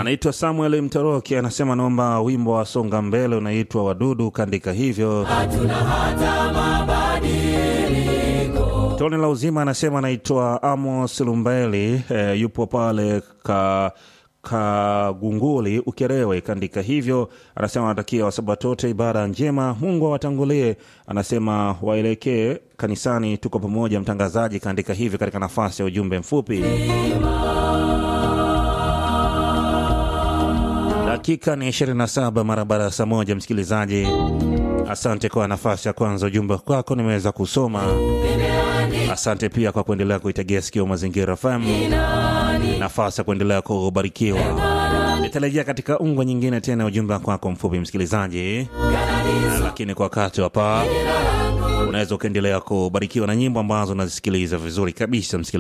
anaitwa Samuel Mtoroki, anasema naomba wimbo wa songa mbele unaitwa wadudu, kaandika hivyo. hatuna hata mabadiliko. Tone la uzima anasema anaitwa Amos Lumbaeli, e, yupo pale ka Kagunguli Ukerewe, kaandika hivyo. Anasema anatakia wasabatote ibada njema, Mungu awatangulie. Anasema waelekee kanisani, tuko pamoja. Mtangazaji kaandika hivyo katika nafasi ya ujumbe mfupi. Dakika ni 27 mara baada ya saa moja. Msikilizaji, asante kwa nafasi ya kwanza, ujumbe kwako nimeweza kusoma. Asante pia kwa kuendelea kuitegea sikio Mazingira FM, nafasi ya kuendelea kubarikiwa. Nitarejea katika ungwa nyingine tena, ujumbe kwako mfupi msikilizaji, lakini kwa wakati hapa unaweza ukaendelea kubarikiwa na nyimbo ambazo unazisikiliza vizuri kabisa msikilizaji.